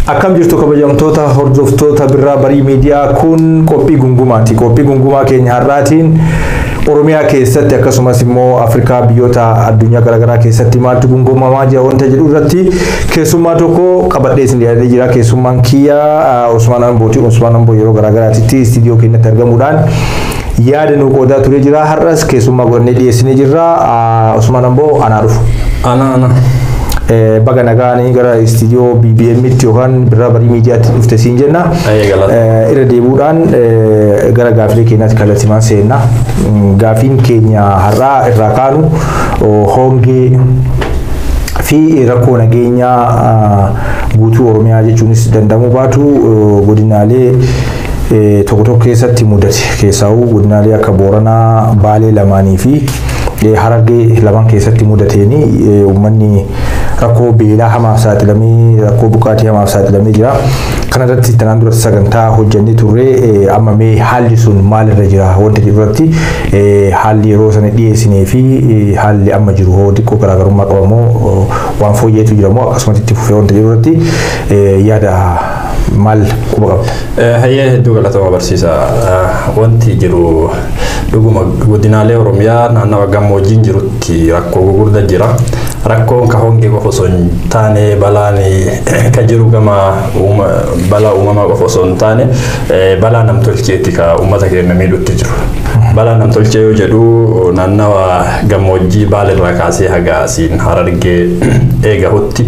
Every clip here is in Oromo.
Akkam jirtu kabajamtoota hordoftoota birraa barii miidiyaa kun qophii gungumaati. Qophii gungumaa keenya har'aatiin Oromiyaa keessatti akkasumas immoo Afrikaa biyyoota addunyaa garaagaraa keessatti maaltu gungumamaa jira wanta jedhu irratti keessummaa tokko qabadhee isin dhiyaatee jira. Keessummaan kiyya Usmaan Ambooti. Usmaan Amboo yeroo garaagaraatitti istiidiyoo keenyatti argamuudhaan yaada nuu qoodaa turee jira. Har'as keessummaa godhannee dhiyeessinee jirra. Usmaan Amboo anaa dhufu. Ana ana. baga nagaanii gara istiidiyoo BBM'tti yookaan birraa barii miidiyaatti dhufte siin jenna. Irra deebuudhaan gara gaafilee keenyaatti kallattimaan seenna. Gaafiin keenya har'aa irraa kaanu hongee fi rakkoo nageenyaa guutuu Oromiyaa jechuunis danda'amuu baatu godinaalee tokko tokko keessatti mudate keessaa'uu godinaalee akka Booranaa, Baalee lamaanii fi Harargee lamaan keessatti mudateeni uummanni rakkoo beelaa hamaaf saaxilamee rakkoo buqqaatii hamaaf saaxilamee jira. Kana irratti tanaan duratti sagantaa hojjannee turre amma mee haalli sun maalirra jira wanta jedhu irratti haalli yeroo sana dhiyeessinee fi haalli amma jiru hoo xiqqoo garaagarummaa qabamoo waan fooyyeetu jiramoo akkasumas itti fufee wanta jedhu irratti yaada maal quba qabda? Hayyee hedduu galatama barsiisa. Wanti jiru dhuguma godinaalee Oromiyaa naannawa gammoojjiin jirutti rakkoo gurguddaa jira. Rakkoon ka hongee qofa osoo hin taane balaan ka jiru gama balaa uumamaa qofa osoo hin taane balaa namtolcheetti ka uummata keenya miidhutti jiru. Balaa namtolchee yoo jedhu naannawa gammoojjii baalirraa kaasee haga asiin harargee eegahutti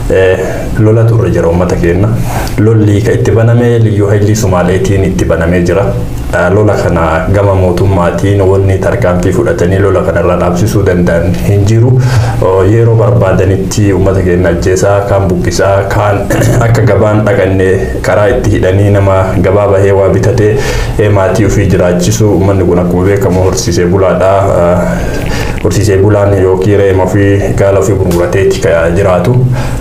lola turre jira uummata keenya. Lolli ka itti banamee liyyuu hailii Sumaaleetiin itti banamee jira. Lola kana gama mootummaatiin wanni tarkaanfii fudhatanii lola kanarraa dhaabsisuu danda'an hin jiru. Yeroo barbaadanitti uummata keenya ajjeesaa kaan buqqisaa kaan akka gabaan dhaqanne karaa itti hidhanii nama gabaa bahee waa bitatee maatii ofii jiraachisu uummanni kun akkuma beekamu horsiisee bulaadha. Horsiisee bulaan yookiin reema ofii gaala ofii gurgurateeti jiraatu.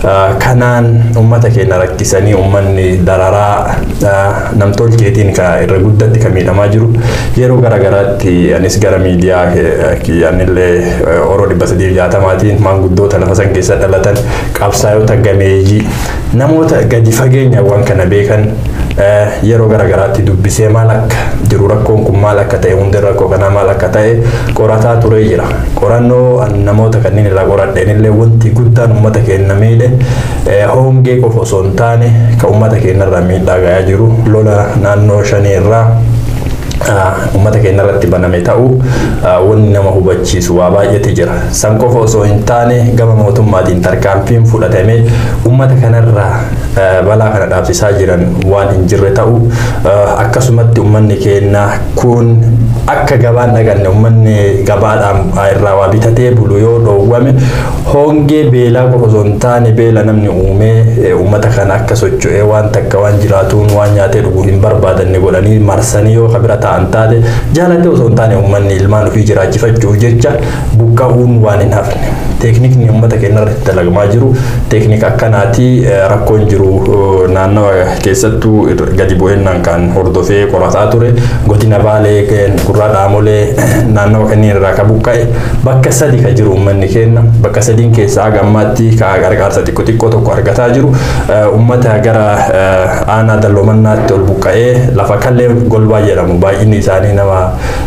Kanaan uummata keenya rakkisanii uummanni dararaa namtolcheetiin irra guddatti kan miidhamaa jiru. Yeroo garaagaraatti anis gara miidiyaa kiyyannillee oroo dhibba sadii jaatamaatiin maanguddoota lafa san keessa dhalatan qabsaa'ota gameeyyii namoota gadi fageenya waan kana beekan yeroo garaagaraatti dubbisee maal akka jiru rakkoon kun maal akka ta'e hundi rakkoo kanaa maal akka ta'e qorataa turee jira. Qorannoo namoota kanneen irraa qoradheen illee wanti guddaan uummata keenya miidhe hongee qofa osoo hin taane kan uummata keenya irraa miidhaa gahaa jiru lola naannoo shanii irraa uummata keenya irratti baname ta'uu wanni nama hubachiisu waa baay'eetu jira. San qofa osoo hin taane gama mootummaatiin tarkaanfiin fudhatamee uummata kanarraa balaa kana dhaabsisaa jiran waan hin jirre ta'uu akkasumatti uummanni keenya kun akka gabaan dhaqanne uummanni gabaadhaan irraa waa bitatee bulu yoo dhoowwame hongee beelaa qofa osoo hin taane beela namni uumee uummata kana akka socho'ee waan takka waan jiraatuun waan nyaatee dhuguu hin barbaadanne godhanii marsanii yoo kabira ta'an taate jaalatee osoo hin taane uummanni ilmaan ofii jiraachifachuuf jecha buqqa'uun waan hin hafne. Teeknikni uummata keenya irratti dalagamaa jiru teeknika akkanaati rakkoon jiru naannawa keessattuu gadi bu'eennaan kan hordofee qorataa ture godina baalee gurraa dhaamolee naannawa kanneen irraa ka buqqa'e bakka sadi ka jiru uummanni keenya bakka sadiin keessaa haga ammaatti ka gargaarsa xiqqoo xiqqoo tokko argataa jiru uummata gara aanaa dalloomannaatti ol buqqa'ee lafa kallee golbaa jedhamu baay'inni isaanii nama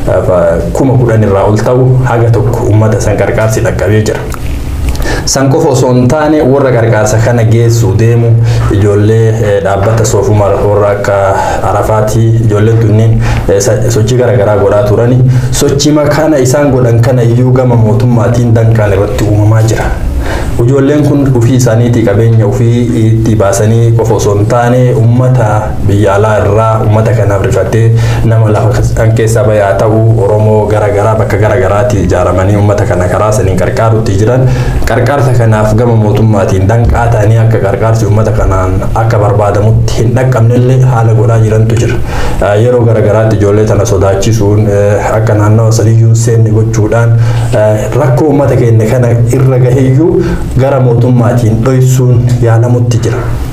kuma kudhan irraa ol ta'u haga tokko uummata san gargaarsi dhaqqabee jira. San qofa osoo hin taane warra gargaarsa kana geessu deemu ijoollee dhaabbata soofuma warra akka arafaatii ijoolleen tunniin sochii garaagaraa godhaa turani sochii kana isaan godhan kana iyyuu gama mootummaatiin danqaan irratti uumamaa jira. Ijoolleen kun ofii isaaniitii qabeenya ofii itti baasanii qofa osoo hin taane uummata biyya alaa irraa uummata kanaaf rifattee nama lafa kan keessaa bayaa ta'u Oromoo garaagaraa bakka garaagaraatti ijaaramanii uummata kana karaa saniin qarqaarutti jiran qarqaarsa kanaaf gama mootummaatiin danqaa ta'anii akka qarqaarsi uummata kanaan akka barbaadamutti hin dhaqqabnellee haala godhaa jirantu jira. Yeroo garaagaraatti ijoollee tana sodaachisuun akka naannawa sadiyyuu seenne gochuudhaan rakkoo uummata keenya kana irra gaheeyyuu gara mootummaatiin dhoysuun yaalamutti jira.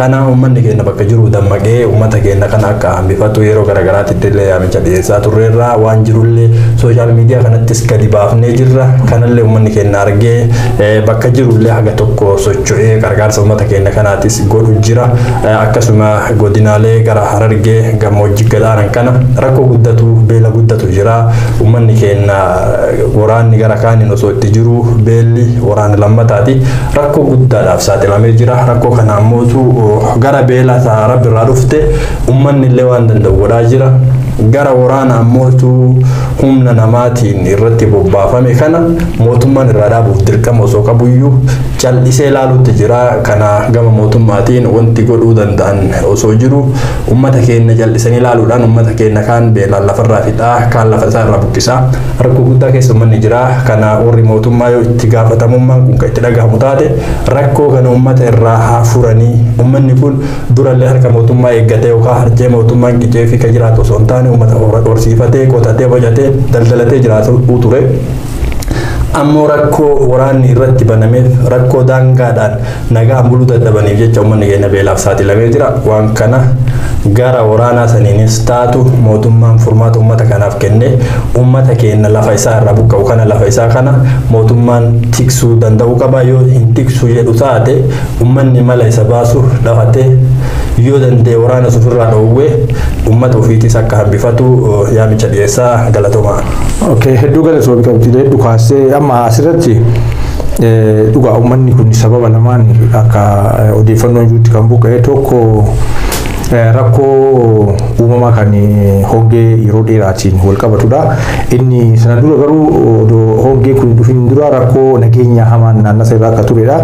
Kana uummanni keenya bakka jiru dammaqee uummata keenya kana akka hambifatu yeroo garaagaraatti illee yaamicha dhiyeessaa turreerra waan jirullee sooshaal miidiyaa kanattis gadi baafnee jirra. Kanallee uummanni keenya argee bakka jirullee haga tokko socho'ee gargaarsa uummata keenya kanaatis godhu jira. Akkasuma godinaalee gara harargee gammoojjii gadaanan kana rakkoo guddatu beela guddatu jira. Uummanni keenya waraanni gara kaaniin osoo itti jiru beelli waraana lammataati. Rakkoo guddaadhaaf saaxilamee jira. Rakkoo kana ammootu gara beela isaa rabbi irraa dhufte uummanni illee waan danda'u godhaa jira. Gara waraana ammootu humna namaatiin irratti bobbaafame kana mootummaan irraa dhaabuuf dirqama osoo qabuyyuu callisee ilaaluutti jira. Kana gama mootummaatiin wanti godhuu danda'an osoo jiru uummata keenya jallisanii ilaaluudhaan uummata keenya kaan beelaan lafarraa fixaa kaan lafa isaa irraa buqqisaa rakkoo guddaa keessa uummanni jira. Kana warri mootummaa yoo itti gaafatamummaan kun kan itti dhagahamu taate rakkoo kana uummata irraa haa furanii uummanni kun durallee harka mootummaa eeggatee yookaan harjee mootummaan qicee fi kan jiraatu osoo hin taane uummata horsiifatee qotatee bocatee daldalatee jiraatu ture. ammoo rakkoo waraanni irratti banameef rakkoo daangaadhaan nagaan buluu dadhabaniif jecha uummanni keenya beelaaf saaxilamee jira waan kana gara waraanaa saniinis taatu mootummaan furmaata uummata kanaaf kenne uummata keenya lafa isaa irraa buqqa'u kana lafa isaa kana mootummaan tiksuu danda'uu qaba yoo hin tiksuu jedhu taate uummanni mala isa baasu dhafatee yoo danda'e waraana ofirraa dhoowwee uummata ofiitis akka hambifatu yaamicha dhiyeessaa galatoomaa. Okay, hedduu galatoomi qabdi hedduu kaasee amma asirratti dhugaa uummanni kun sababa lamaan akka odeeffannoon jirutti kan buqqa'e tokko rakkoo uumamaa kan hongee yeroo dheeraatiin wal qabatudha. Inni sana dura garuu odoo hongeen kun dhufin dura rakkoo nageenya hamaan naannasa irraa akka turedha.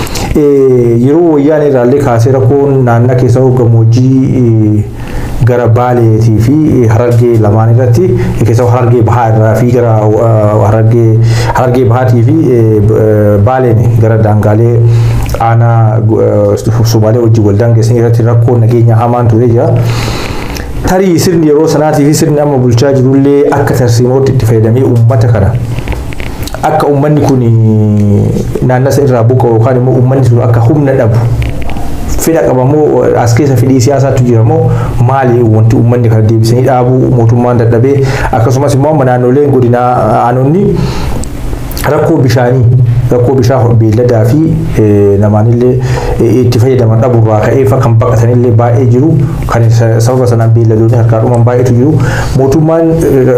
Yeroo wayyaan irraallee kaasee rakkoon naannaa keessa gammoojjii gara baaleetii fi harargee lamaan irratti keessaa harargee bahaa irraa fi gara harargee harargee bahaatii fi baaleen gara daangaalee aanaa Sumaalee wajjin wal daangessan irratti rakkoo nageenya hamaan ture jira. Tarii sirni yeroo sanaatii fi sirni amma bulchaa jirullee akka tarsiimootti itti fayyadamee uummata kana akka uummanni kun naannasa irraa buqqa'u yookaan immoo uummanni sun akka humna dhabu fedha qabamoo as keessa fedhii siyaasaatu jira moo maali wanti uummanni kana deebisanii dhaabuu mootummaan dadhabee akkasumas immoo amma naannoleen godinaa aanonni rakkoo bishaanii rakkoo bishaan beelladaa fi namaanillee itti fayyadaman dhabuurraa ka'ee kan baqatanillee baay'ee jiru kan sababa sanaan beelladoonni harkaa dhuman baay'eetu jiru mootummaan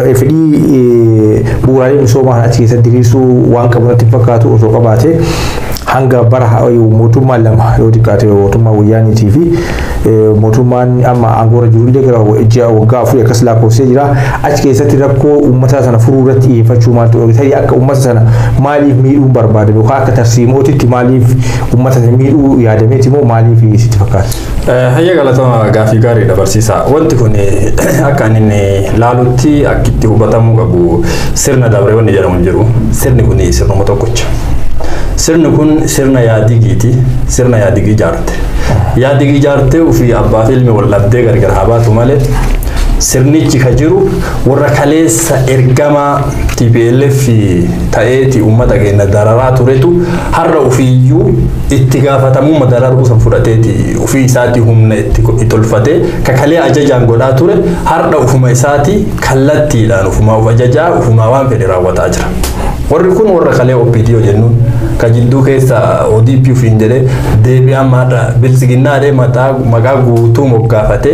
fedhii bu'uuraalee misoomaa achi keessatti diriirsuu waan qabu natti fakkaatu osoo qabaate hanga bara mootummaan lama yoo xiqqaate mootummaa wayyaaniitii fi mootummaan amma aangoorra jirullee gara ji'a waggaa afurii akkas lakkoofsee jira achi keessatti rakkoo uummata sana furuu irratti xiyyeeffachuu maaltu ta'e akka uummata sana maaliif miidhuun barbaadame yookaan akka tarsiimootitti maaliif uummata sana miidhuu yaadameeti moo maaliif sitti fakkaata. Hayya galatama gaaffii gaarii dabarsiisa. Wanti kun akka inni laalutti akka itti hubatamuu qabu sirna dabree wanni jedhamu jiru. Sirni kun sirnuma tokkocha. Sirni kun sirna yaadigiiti. Sirna yaadigii ijaarte. Yaadigii ijaartee ofii abbaa fi ilmi wal dhabdee gargar haa baatu malee sirnichi ka jiru warra kaleessa ergamaa TPLF ta'eeti uummata keenya dararaa turetu har'a ofiiyyuu itti gaafatamummaa dararuu san fudhateeti ofii isaatii humna itti tolfatee kakalee ajajaan godhaa ture har'a ufuma isaatii kallattiidhaan ufuma of ajajaa ufuma waan fedhe raawwataa jira. Warri kun warra kalee OPDO jennuun ka jidduu keessa ODP ofiin jedhee deebi'aan maadha bilisiginnaadhee maqaa guutuu moggaafatee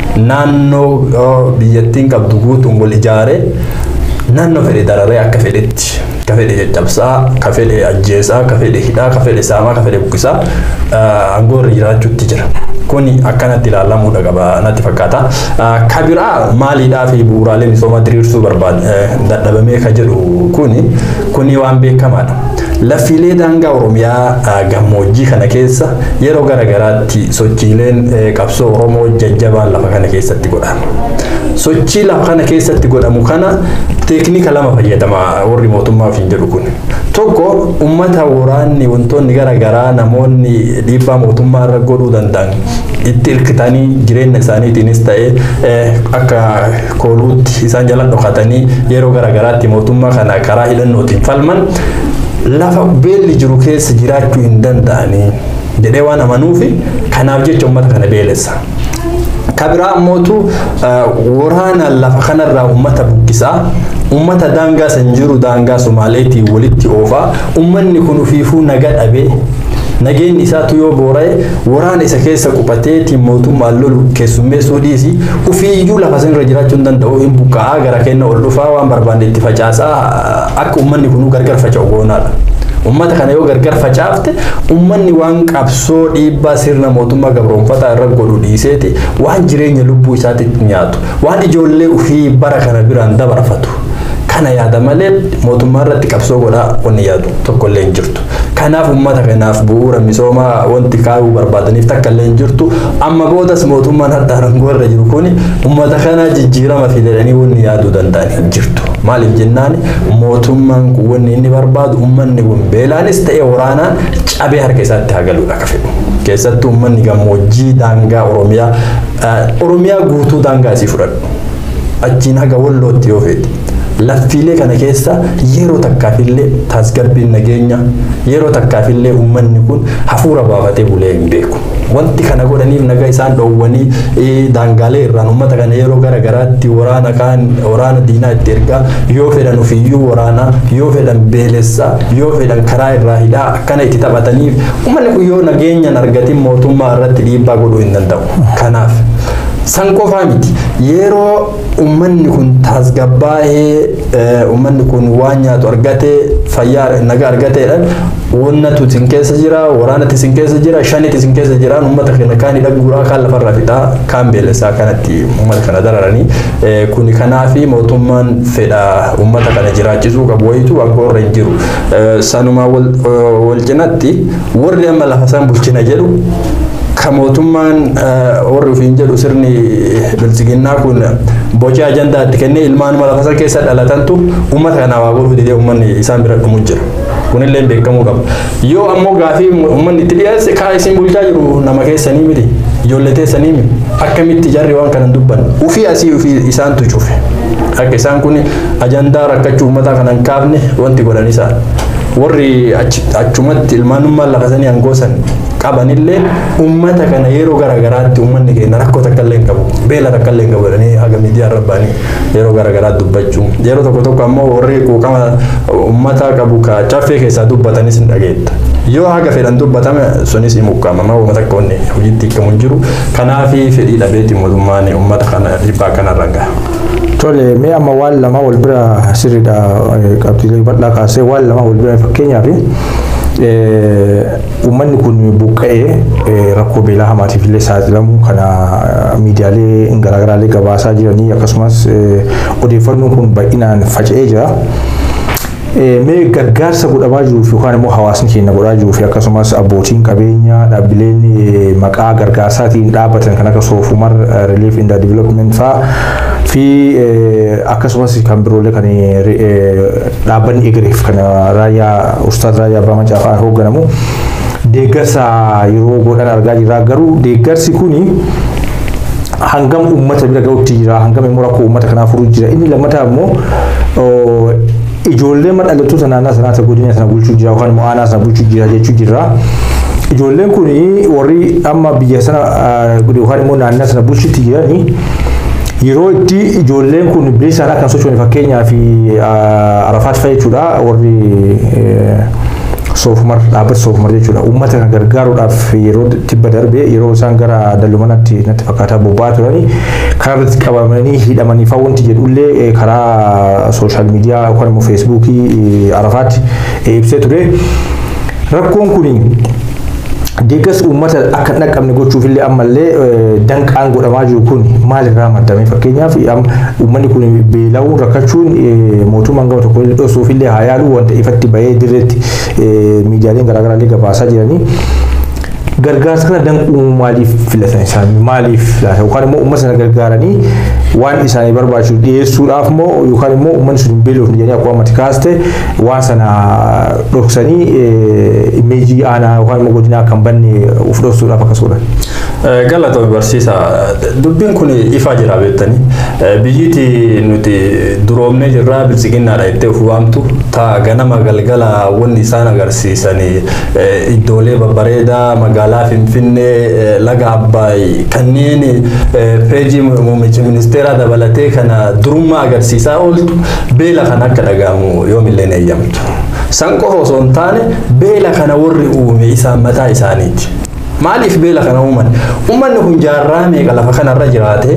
naannoo biyyattiin qabdu guutuun wal ijaaree naannoo fedhe dararee akka fedhetti ka fedhe caccabsaa ka fedhe ajjeesaa ka fedhe hidhaa ka fedhe saamaa ka fedhe buqqisaa aangoo irra jiraachuutti jira. Kuni akkanatti ilaalamuudha qaba natti fakkaata. Ka biraa maaliidhaa fi bu'uuraalee misoomaa diriirsuu barbaada dadhabamee ka jedhu kuni kuni waan beekamaadha. Laffiilee daangaa Oromiyaa gammoojjii kana keessa yeroo garaagaraatti sochiileen qabsoo Oromoo jajjabaan lafa kana keessatti godhama. Sochii lafa kana keessatti godhamu kana teeknika lama fayyadama warri mootummaa ofiin jedhu kun. Tokko uummata waraanni wantoonni garaagaraa namoonni dhiibbaa mootummaa irra godhuu danda'an itti hirkitanii jireenya isaaniitiinis ta'ee akka kooluutti isaan jala dhokatanii yeroo garaagaraatti mootummaa kana karaa hidhannootiin falman lafa beelli jiru keessa jiraachuu hin danda'anii jedhee waan amanuufi kanaaf jecha uummata kana beelessa. Kabiraa ammootu waraana lafa kanarraa uummata buqqisaa uummata daangaa san jiru daangaa Somaaleetiin walitti oofaa uummanni kun ufiifuu naga dhabee nageenyi isaatu yoo boora'e waraana isa keessa qubateetiin mootummaan lolu keessummeessuu dhiisi ufiiyyuu lafa san irra jiraachuu hin danda'u hin buqqa'aa gara kenna ol dhufaa waan barbaade itti facaasaa akka uummanni kunuu gargar faca'u goonaadha. Uummata kana yoo gargar facaafte uummanni waan qabsoo dhiibbaa sirna mootummaa gabroonfataa irra godhu dhiiseeti waan jireenya lubbuu isaatti nyaatu waan ijoollee ufii bara kana biraan dabarfatu. Kana yaada malee mootummaa irratti qabsoo godhaa wanni yaadu tokkollee hin jirtu. Kanaaf uummata kanaaf bu'uura misoomaa wanti kaa'uu barbaadaniif takka illee hin jirtu. Amma boodas mootummaan har'a aangoo irra jiru kuni uummata kana jijjiirama fidanii wanni yaaduu danda'an hin jirtu. Maaliif jennaan mootummaan kun wanni inni barbaadu uummanni kun beelaanis ta'e waraanaan cabee harka isaatti haa galuudha akka fedhu. Keessattuu uummanni gammoojjii daangaa Oromiyaa Oromiyaa guutuu daangaa isii fudhadhu. Achiin haga wallootti yoo fedhi. laffiilee kana keessa yeroo takkaafillee tasgabbiin nageenya yeroo takkaafillee uummanni kun hafuura baafatee bulee hin beeku. Wanti kana godhaniif nagaa isaan dhoowwanii daangaalee irraan uummata kana yeroo gara garaatti waraana kaan waraana diinaa itti ergaa yoo fedhan ofiiyyuu waraanaa yoo fedhan beelessaa yoo fedhan karaa irraa hidhaa akkana itti taphataniif uummanni kun yoo nageenyaan argatin mootummaa irratti dhiibbaa godhuu hin danda'u. Kanaaf san qofaa miti yeroo uummanni kun tasgabbaa'ee uummanni kun waan nyaatu argatee fayyaa nagaa argateedhaan wannatu isin keessa jira waraanatti isin keessa jira shanitti isin keessa jiraan uummata kana kaan hidha guuraa kaan lafarraa fixaa kaan beelessaa kanatti uummata kana dararanii kuni kanaafi mootummaan fedha uummata kana jiraachisuu qabu wayitu aangoo hin jiru sanumaa wal cinatti warri amma lafa san bulchina jedhu ka mootummaan warri ofiin jedhu sirni bilchiginnaa kun boca ajandaatti kennee ilmaanuma lafa san keessa dhalatantu uummata kanaa waa godhuu didee uummanni isaan bira dhumu jira. Kunillee beekamuu qaba. Yoo ammoo gaafii uummanni itti dhiyeesse kaa isin bulchaa jiru nama keessanii miti ijoollee teessanii miti akkamitti jarri waan kana dubban ufii asii ufii isaantu cufe. Akka isaan kun ajandaa rakkachuu uummataa kana hin kaafne wanti godhan isaan. Warri achumatti ilmaanummaan lafa sanii hangoosan qabanillee uummata kana yeroo garaagaraatti uummanni keenya rakkoo takka illee hin qabu beela takka illee hin qabu jedhanii haga miidiyaa rabbaanii yeroo garaagaraatti dubbachuu yeroo tokko tokko ammoo warri quuqama uummata qabu ka caffee keessaa dubbatanis hin dhageetta. Yoo haga fedhan dubbatame sunis hin mukkamamaa uummata akka wanni hojiitti hiikamu hin jiru kanaafi fedhii dhabeetti mootummaan uummata kana dhibbaa kanarra gaha. Tole mee amma waan lama wal bira sirriidha qabxiilee bal'aa kaasee waan lama wal bira fakkeenyaaf uummanni kun buqqa'ee rakkoo beelaa hamaatiif illee saaxilamu kana miidiyaalee garaagaraalee gabaasaa jiranii akkasumas odeeffannoon kun bal'inaan faca'ee jira. Mee gargaarsa godhamaa jiruuf yookaan immoo hawaasni keenya godhaa jiruuf akkasumas abbootiin qabeenyaa dhaabbileen maqaa gargaarsaatiin dhaabbatan kan akka soofumar relief in the development fa'aa fi akkasumas kan biroollee kan dhaabbanni egereef kan raayyaa ustaad raayyaa abbaa macaafaa hoogganamu deeggarsa yeroo godhan argaa jirra garuu deeggarsi kuni hangam uummata bira ga'utti jira hangam immoo rakkoo uummata kanaa furuu jira inni lammataa immoo ijoollee madhalattoota naannaa sanaa godina sana bulchuu jira yookaan immoo aanaa sana bulchuu jira jechuu jirra. Ijoolleen kun warri amma biyya sana yookaan immoo naannaa sana bulchutti jiranii yeroo itti ijoolleen kun bilisaan akka sochoone fakkeenyaaf arafaat fa'a jechuudha warri soofumar dhaabbata soofumar jechuudha uummata kan gargaaruudhaaf yeroo tibba darbe yeroo isaan gara dallumanatti natti fakkaataa bobba'aa turanii karaa irratti qabamanii hidhamanii fa'aa wanti jedhullee karaa sooshaal miidiyaa yookaan immoo feesbuukii arafaatti ibsee ture rakkoon kuni deeggarsi uummata akka hin dhaqqabne gochuuf illee ammallee danqaan godhamaa jiru kun maalirraa maddame fakkeenyaaf uummanni kun beela'uun rakkachuun mootummaan gama tokko dhosuuf illee haa yaalu wanta ifatti bahee dirreetti miidiyaaleen garaagaraa illee gabaasaa jiranii. gargaarsa kana danquu maaliif filatan isaan maaliif laata yookaan immoo uummata sana gargaaranii waan isaanii barbaachisu dhiyeessuudhaaf moo yookaan immoo uummanni sun beelofni jedhanii akkuma ammatti kaaste waan sana dhoksanii imeejii aanaa yookaan immoo godinaa kan banne uf dhoksuudhaaf akkasumas. Galatoon barsiisaa dubbiin kun ifaa jira beektanii biyyiti nuti duroomnee jirraa bilchiginnaadha jettee of waamtu ta'a ganama galgala wanni isaan agarsiisanii iddoolee babbareedaa magaalaa magaalaa Finfinnee laga Abbaay kanneen peejii muummicha ministeeraa dabalatee kana durummaa agarsiisaa ooltu beela kan akka dhaga'amu yoomillee ni eeyyamtu. San qofa osoo hin taane beela kana warri uume isaan mataa isaaniiti. Maaliif beela kana uuman? Uummanni kun jaarraa meeqa lafa kanarra jiraate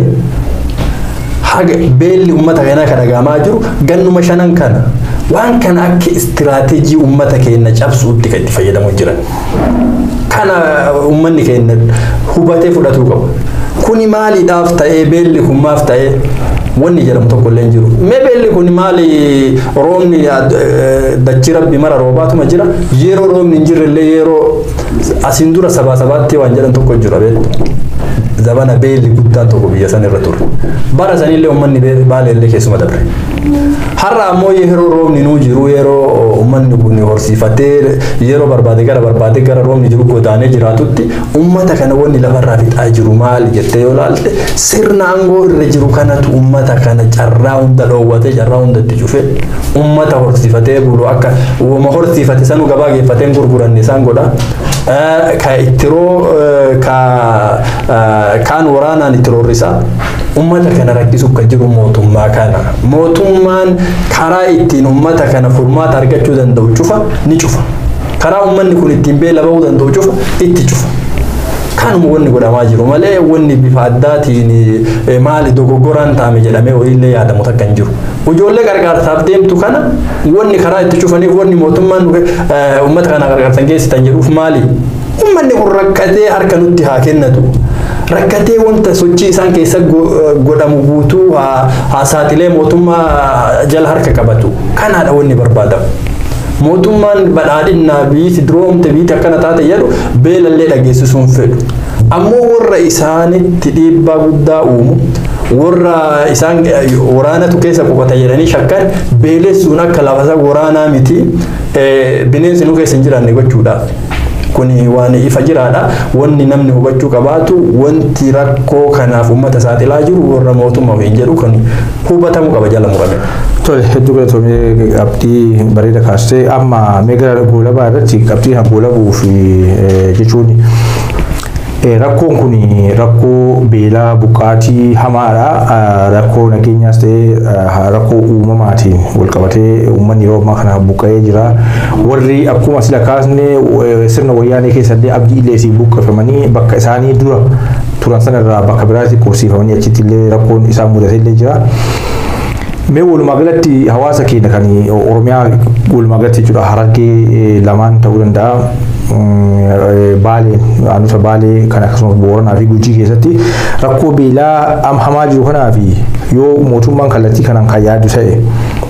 haga beelli uummata kanaa kan dhagahamaa jiru gannuma shanan kana waan kana akka istiraateejii uummata keenya cabsuutti kan itti fayyadamu jiran. Kana uummanni keenya hubatee fudhatuu qabu. Kuni maaliidhaaf ta'ee beelli kun maaf ta'ee wanni jedhamu tokko illee jiru. Mee beelli kun maali roobni dachii rabbi mara roobaatuma jira yeroo roobni hin jirre illee yeroo asiin dura sabaa sabaatti waan jedhan tokko jira beektu. Zabana beelli guddaan tokko biyya san irra ture. Bara sanillee uummanni baala illee keessuma dabre. Har'a ammoo yeroo roobni nuu jiru yeroo uummanni kun horsiifatee yeroo barbaade gara barbaade gara roobni jiru godaanee jiraatutti uummata kana wanni lafarraa fixaa jiru maali jettee yoo ilaalte sirna aangoo irra jiru kanatu uummata kana carraa hunda dhoowwatee carraa hunda itti cufee uummata horsiifatee bulu akka uuma horsiifate sanuu gabaa geeffatee gurguranne isaan godha. Ka ittiroo ka kaan waraanaan itti roorrisaa uummata kana rakkisuuf kan jiru mootummaa kana. Mootummaan karaa ittiin uummata kana furmaata argachuu danda'u cufa ni cufa. Karaa uummanni kun ittiin beela bahuu danda'u cufa itti cufa. Kanuma wanni godhamaa jiru malee wanni bifa addaatiin maali dogoggoraan taame jedhamee ho'iillee yaadamu takka hin jiru. Ijoollee gargaarsaaf deemtu kana wanni karaa itti cufaniif wanni mootummaan uummata kana gargaarsan geessitan jedhuuf maali? Uummanni kun rakkatee harka nutti haa kennatu. rakkatee wanta sochii isaan keessa godhamu guutuu haa saaxilee mootummaa jala harka qabatu kanaadha wanni barbaadamu. Mootummaan badhaadhinnaa biyyi duroomte biyyi akkana taate jedhu beelallee dhageessisuun fedhu. Ammoo warra isaanitti dhiibbaa guddaa uumu warra isaan waraanatu keessa qubata jedhanii shakkan beelessuun akka lafasaa waraanaa miti bineensi nu keessa hin jiraanne gochuudhaaf. kuni waan ifa jiraadha wanni namni hubachuu qabaatu wanti rakkoo kanaaf uummata saaxilaa jiru warra mootummaa hin jedhu kan hubatamuu qaba jala murame. Tole hedduu galatoomee qabxii bareeda kaastee amma mee gara goolabaa irratti qabxii goolabuuf jechuun rakkoon kun rakkoo beelaa buqqaatii hamaadha rakkoo nageenyaas ta'ee rakkoo uumamaatiin wal qabatee uummanni yeroo ammaa kana buqqa'ee jira warri akkuma sila kaasne sirna wayyaanee keessallee abdii illee isii buqqifamanii bakka isaanii dura turan sanarraa bakka biraatti qubsiifamanii achitti illee rakkoon isaan mudatee illee jira. Mee walumaa galatti hawaasa keenya kan Oromiyaa walumaa galatti jechuudha harargee lamaan ta'uu danda'a. Baalee aanota Baalee kan akkasumas Booranaa fi Gujii keessatti rakkoo beelaa hamaa jiru kanaa fi yoo mootummaan kallattii kanaan kan yaadu ta'e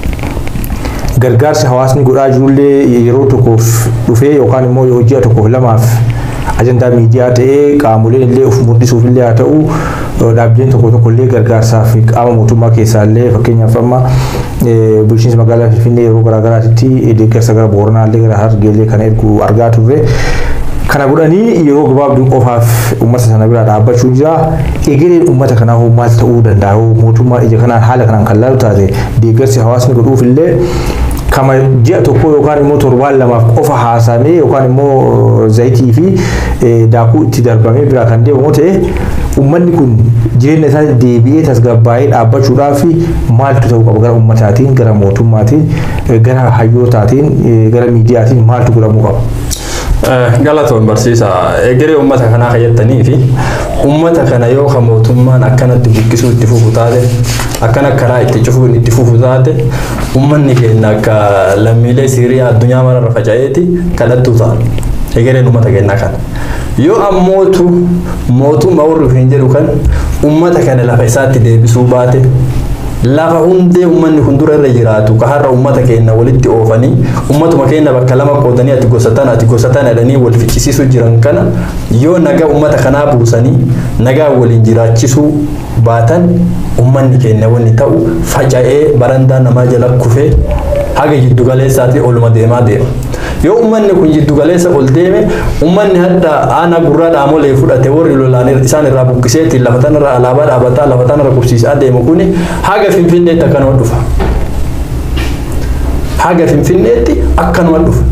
gargaarsi hawaasni godhaa jirullee yeroo tokkoof dhufee yookaan immoo hojii tokkoof lamaaf ajandaa miidiyaa ta'ee qaamoleen illee of mul'isuuf illee haa ta'u dhaabbileen tokko tokko illee gargaarsaaf qaama mootummaa keessaa illee fakkeenyaaf amma bulchiinsa magaalaa Finfinnee yeroo garaagaraatti deeggarsa gara Booranaa illee gara Harargeellee kana ergu argaa turre. Kana godhanii yeroo gabaabduu qofaaf uummata sana bira dhaabbachuu jira. Egereen uummata kanaa hoo maal ta'uu danda'a? Mootummaan ija kanaan haala kanaan kan laalu taate deeggarsi hawaasni godhuuf illee kama ji'a tokko yookaan immoo torbaan lamaaf qofa haasamee yookaan immoo zayitii fi daakuu itti darbamee bira kan deemamu ta'e uummanni kun jireenya isaa deebi'ee tasgabbaa'ee dhaabbachuudhaaf maaltu ta'uu qaba gara uummataatiin gara mootummaatiin gara hayyootaatiin gara miidiyaatiin maaltu godhamuu qaba. Galatoon barsiisa egeree uummata kanaa kayyattanii fi uummata kana yoo kan mootummaan akkanatti buqqisuu itti fufu taate akkana karaa itti cufuun itti fufu taate uummanni keenya akka lammiilee Siiriyaa addunyaa mararra faca'eeti kadhattuu ta'a. Egereen uummata keenyaa kana. Yoo ammootu mootummaa warri hin jedhu kan uummata kana lafa isaatti deebisuu baate lafa hundee uummanni kun dura irra jiraatu ka har'a uummata keenya walitti oofanii uummatuma keenya bakka lama qoodanii ati gosa tana ati gosa tana jedhanii wal ficcisiisuu jiran kana yoo nagaa uummata kanaa buusanii nagaa waliin jiraachisuu baatan uummanni keenya wanni ta'u faca'ee barandaa namaa jala kufee haga jiddu galeessaatti oluma deemaa deema. Yoo uummanni kun jiddu galeessa ol deeme uummanni hadda aanaa gurraa dhaamolee fudhate warri lolaan isaan irraa buqqiseetiin lafa tanarra alaabaa dhaabataa lafa tanarra qubsiisaa deemu kuni haga finfinneetti akkanuma dhufa. Haga finfinneetti akkanuma dhufa.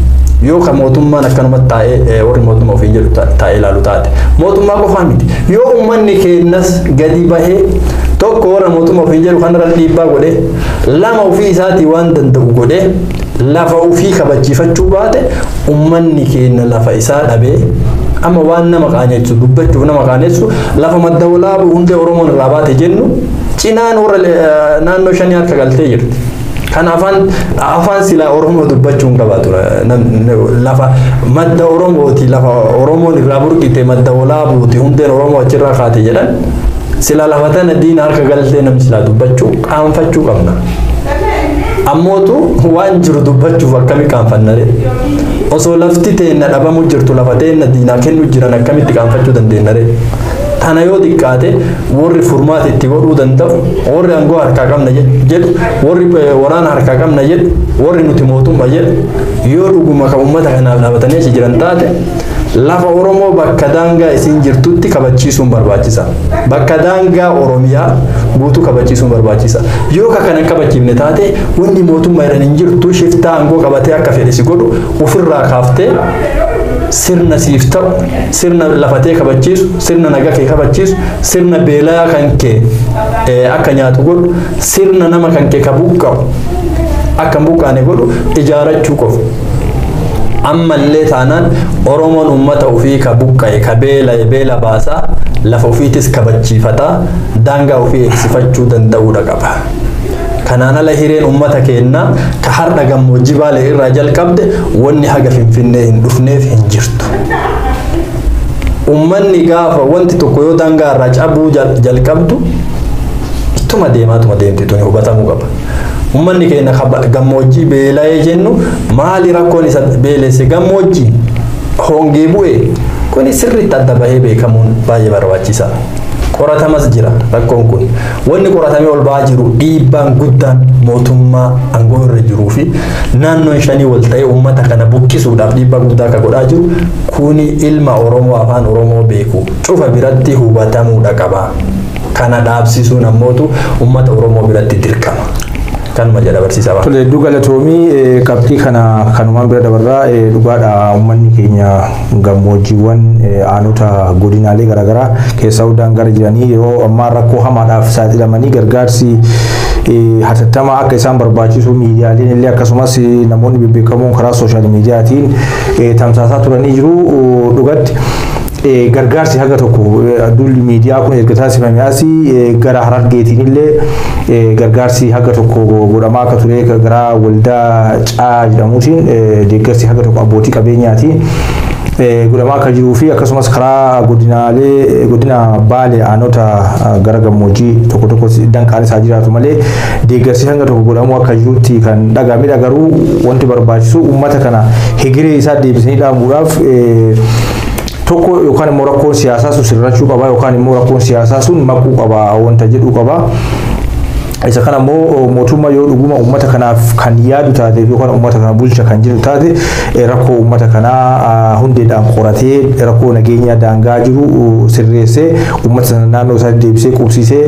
yoo ka mootummaan akkanumatti taa'ee warri mootummaa ofiin jedhu taa'ee ilaalu taate mootummaa qofaa miti yoo uummanni keenyas gadi bahee tokko warra mootummaa ofiin jedhu kanarra dhiibbaa godhee lama ofii isaatii waan danda'u godhee lafa ofii kabachiifachuu baate uummanni keenya lafa isaa dhabee amma waan nama qaanessu dubbachuuf nama qaanessu lafa madda walaabuu hundee oromoon irraa baate jennu cinaan warra naannoo shanii harka galtee jirti. Kan afaan afaan silaa oromoo dubbachuu hin qabaatu lafa madda oromooti lafa oromoon irraa burqite madda walaabuuti hundeen oromoo achirraa kaate jedhan sila lafa tana diina harka galtee namni silaa dubbachuu qaanfachuu qabna. Ammootu waan jiru dubbachuuf akkami qaanfannare osoo lafti teenna dhabamu jirtu lafa teenna diinaa kennu jiran akkamitti qaanfachuu dandeennare. Kana yoo xiqqaate warri furmaata itti godhuu danda'u warri aangoo harkaa qabna jedhu warri waraana harkaa qabna jedhu warri nuti mootummaa jedhu yoo dhuguma kan uummata kanaaf dhaabatanii achi jiran taate lafa Oromoo bakka daangaa isiin jirtutti kabachiisuun barbaachisa. Bakka daangaa Oromiyaa guutuu kabachiisuun barbaachisa. Yoo ka kana kabachiifne taate wanni mootummaa jedhan hin jirtu shiftaa aangoo qabatee akka fedhe si godhu ofirraa kaaftee sirna siif ta'u sirna lafatee kabachiisu sirna nagaa kee kabachiisu sirna beelaa kan kee akka nyaatu godhu sirna nama kan kee ka buqqa'u akka hin buqqaane godhu ijaarachuu qofa. ammallee taanaan oromoon ummata ofii ka buqqa'e ka beela'e beela baasaa lafa ofiitis kabachiifataa daangaa ofii eegsifachuu danda'uudha qaba. Kanaan ala hireen ummata keenyaa ka har'a gammoojjii baalee irraa jalqabde wanni haga finfinnee hin dhufneef hin jirtu. Ummanni gaafa wanti tokko yoo daangaa irraa cabuu jalqabdu ittuma deemaa tuma deemti tuni hubatamuu qaba. Ummanni keenya gammoojjii beela'ee jennu maali rakkoon isa beelesse gammoojjii hongee bu'e kuni sirriitti adda bahee beekamuun baay'ee barbaachisaa. qoratamas jira rakkoon kun wanni qoratamee ol ba'aa jiru dhiibbaan guddaan mootummaa aangoo irra jiruu fi naannoon shanii wal ta'ee uummata kana buqqisuudhaaf dhiibbaa guddaa akka godhaa jiru kuni ilma oromoo afaan oromoo beeku cufa biratti hubatamuudha qaba kana dhaabsisuun ammootu uummata oromoo biratti dirqama. kanuma jedha barsiisaa ba'a. Tole hedduu galatoomii qabxii kana kanumaan bira dabarraa dhugaadha uummanni keenya gammoojjiiwwan aanota godinaalee garaagaraa keessaa hundaan gara jiranii yeroo ammaa rakkoo hamaadhaaf saaxilamanii gargaarsi hatattamaa akka isaan barbaachisu miidiyaaleen illee akkasumas namoonni bebbeekamoon karaa sooshaal miidiyaatiin tamsaasaa turanii jiru dhugatti. gargaarsi haga tokko dulli miidiyaa kun erga taasifame asii gara harargeetiin illee gargaarsi haga tokko godhamaa akka ture gara waldaa caa jedhamuutiin deeggarsi haga tokko abbootii qabeenyaatiin godhamaa akka jiruu fi akkasumas karaa godinaalee godina baalee aanota gara gammoojjii tokko tokko danqaan isaa jiraatu malee deeggarsi hanga tokko godhamuu akka jirutti kan dhagaamedha garuu wanti barbaachisu uummata kana hegiree isaa deebisanii dhaabuudhaaf tokko yookaan immoo rakkoon siyaasaa sun sirrachuu qaba yookaan immoo rakkoon siyaasaa sun maquu qaba wanta jedhu qaba. Isa kana immoo mootummaa yoo dhuguma uummata kanaaf kan yaadu taate yookaan uummata kana bulcha kan jiru taate rakkoo uummata kanaa hundeedhaan qoratee rakkoo nageenya daangaa jiru sirreessee uummata sana naannoo isaatti deebisee qubsiisee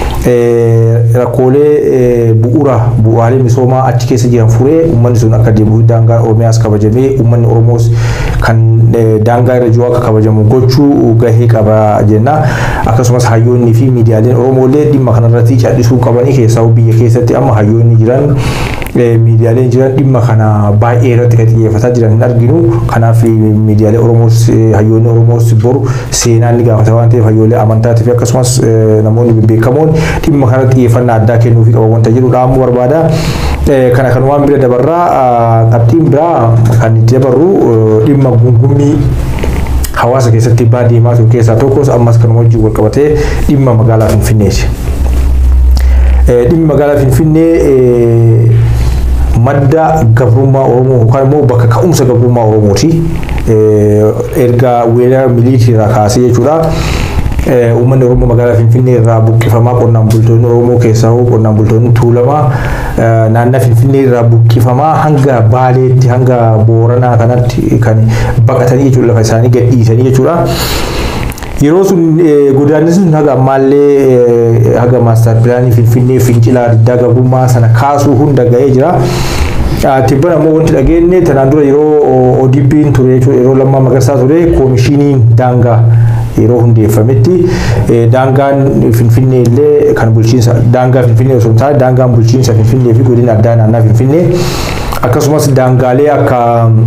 rakkoolee bu'uura bu'aalee misoomaa achi keessa jiran furee uummanni sun akka deebi'u daangaa Oromiyaas kabajamee uummanni Oromoos kan daangaa irra jiru akka kabajamu gochuu gahee qaba jenna. Akkasumas hayyoonnii fi miidiyaaleen Oromoolee dhimma kanarratti callisuu qabanii keessaa biyya keessatti amma hayyoonni jiran miidiyaaleen jiran dhimma kana baay'ee irratti kan xiyyeeffataa jiran hin arginu. Kanaaf miidiyaalee Oromoos hayyoonni Oromoos boru seenaan ni gaafata waan ta'eef hayyoolee amantaatii fi akkasumas namoonni bebbeekamoon dhimma kana xiyyeeffannaa addaa kennuufii qaba wanta jedhu dhaamuu barbaada. Kana kanumaan bira dabarraa qabxiin biraa kan itti dabarru dhimma gungummii hawaasa keessatti baadiyyaa ture keessaa tokkos ammas kan wajjin wal qabatee dhimma magaalaa Finfinneeti. Dhimmi magaalaa Finfinnee madda gabrummaa Oromoo yookaan immoo bakka ka'umsa gabrummaa Oromooti. Erga weerara miliitiirraa kaasee jechuudha. Uummanni Oromoo magaalaa Finfinnee irraa buqqifamaa qonnaan bultoonni Oromoo keessaa qonnaan bultoonni tuulamaa naannoo Finfinnee irraa buqqifamaa hanga Baaleetti hanga Booranaa kanatti kan baqatanii jechuudha lafa isaanii gadhiisanii jechuudha. Yeroo sun godaanni sun haga ammaallee haga maastar pilaanii Finfinnee fincilaa diddaa gabrummaa sana kaasuu hunda ga'ee jira. Tibban ammoo wanti dhageenye tanaan dura yeroo ODP'n ture jechuudha yeroo lammaa magarsaa ture koomishiniin daangaa yeroo hundeeffametti daangaan finfinnee illee kan bulchiinsa daangaa finfinnee osoo hin taane daangaan bulchiinsa finfinnee fi godina addaa naannaa finfinnee akkasumas daangaalee akka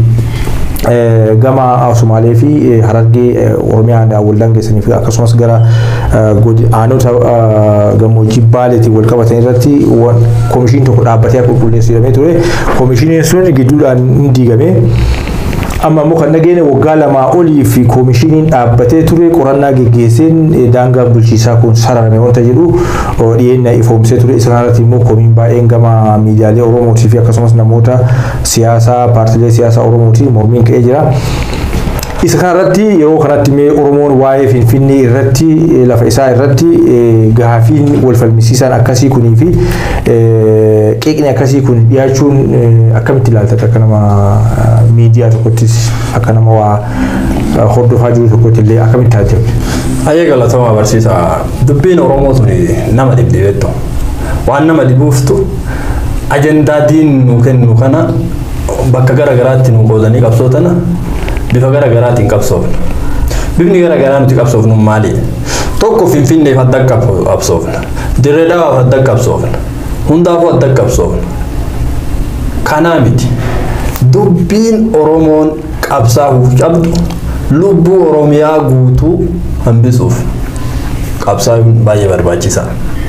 gama Somaalee fi Harargee Oromiyaa wal daangeessanii fi akkasumas gara aanota gammoojjii Baaleetiin wal qabatan irratti koomishiniin tokko dhaabbatee qulqulleessu jedhamee ture. Koomishiniin sun gidduudhaan hin diigame. amma immoo kan dhageenye waggaa lamaa olii fi koomishiniin dhaabbatee ture qorannaa geggeesseen daangaan bulchiisaa kun sararame wanta jedhu dhiyeenya ifoomsee ture isa kanarratti immoo koomiin baay'een gama miidiyaalee oromootii fi akkasumas namoota siyaasaa paartilee siyaasaa oromootii mormiin ka'ee jira. Isa kanarratti yeroo kanatti mee Oromoon waa'ee Finfinnee irratti lafa isaa irratti gaafiin wal falmisiisaan akkasii kunii fi qeeqni akkasii kun dhiyaachuun akkamitti ilaaltata akka nama miidiyaa tokkottis akka nama waa hordofaa jiru tokkotti illee akkamitti taatee? Ayyee galatooma barsiisa. Dubbiin Oromoo sun nama dhibdhibeettu. Waan nama dhibuuftu ajandaa diin nu kennu kana bakka garaagaraatti nu qoodanii qabsootana bifa garaagaraatiin qabsoofna. Bifni garaagaraa nuti qabsoofnu maali? Tokko Finfinneef adda qabsoofna. Dirree Dhawaaf adda qabsoofna. Hundaafuu adda qabsoofna. Kanaa miti. Dubbiin Oromoon qabsaa'uuf qabdu lubbuu Oromiyaa guutuu hambisuuf qabsaa'uun baay'ee barbaachisaa.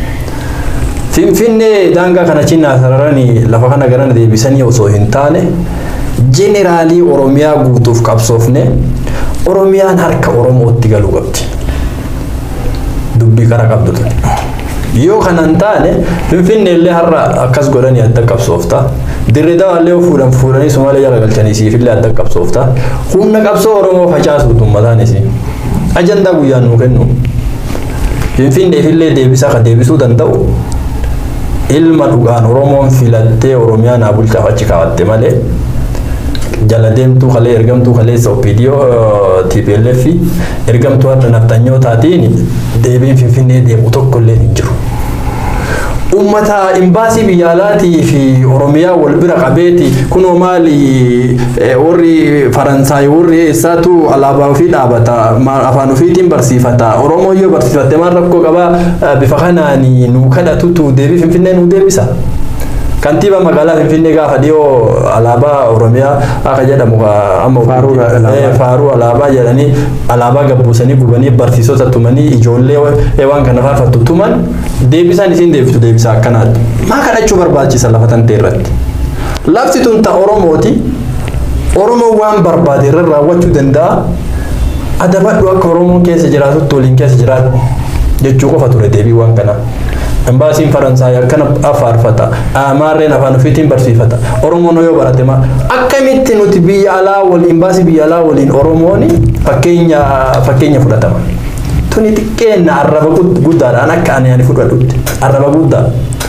Finfinnee daangaa kana cinaa sararanii lafa kana garana deebisanii osoo hin taane jeneraalii Oromiyaa guutuuf qabsoofne Oromiyaan harka Oromootti galuu qabdi. Dubbii kara qabdu ture. Yoo kana hin taane Finfinnee illee har'a akkas godhanii adda qabsoofta. Dirree dawaallee fuudhan fuudhanii Sumaalee jala galchanii siif illee adda qabsoofta. Humna qabsoo Oromoo facaasuutu uummataanis. Ajandaa guyyaan nuu kennu. Finfinneef illee deebisaa kan deebisuu danda'u ilma dhugaan Oromoon filattee Oromiyaa naa bulchaaf achi kaa'atte malee jala deemtuu kalee ergamtuu kaleessa OPDO TPLF ergamtuu adda naftanyootaatiin deebiin Finfinnee deemu tokko illee hin jiru. Uummata imbaasii biyya alaatii fi Oromiyaa wal bira qabeeti kunoo maali warri Faransaay warri eessaatu alaabaa ofii dhaabata afaan ofiitiin barsiifata Oromoo yoo barsiifatte maal rakkoo qabaa bifa kanaan nuu kadhatutu deebii Finfinnee nuu deebisa. Kantiiba magaalaa Finfinnee gaafa dhiyoo alaabaa Oromiyaa akka jedhamu amma faaruu alaabaa jedhanii alaabaa gabbuusanii gubanii barsiisota tumanii ijoollee waan kana faarfattu tuman deebisaan isiin deebistu deebisa akkanaati. Maa kadhachuu barbaachisa lafa tantee irratti. Lafti tun ta Oromooti. Oromoon waan barbaade irra raawwachuu danda'a. Adabadhu akka Oromoon keessa jiraatutti waliin keessa jiraatu jechuu qofa ture deebii waan kanaa. Embaasiin Faransaay akkana faarfata. Amaarreen afaan ofiitiin barsiifata. Oromoon yoo barate maa akkamitti nuti biyya alaa waliin embaasii biyya alaa waliin Oromoon fakkeenya fakkeenya fudhatama. Tuni xiqqeenna arraba guddaadhaan akka ani ani fudhadhutti arraba guddaa.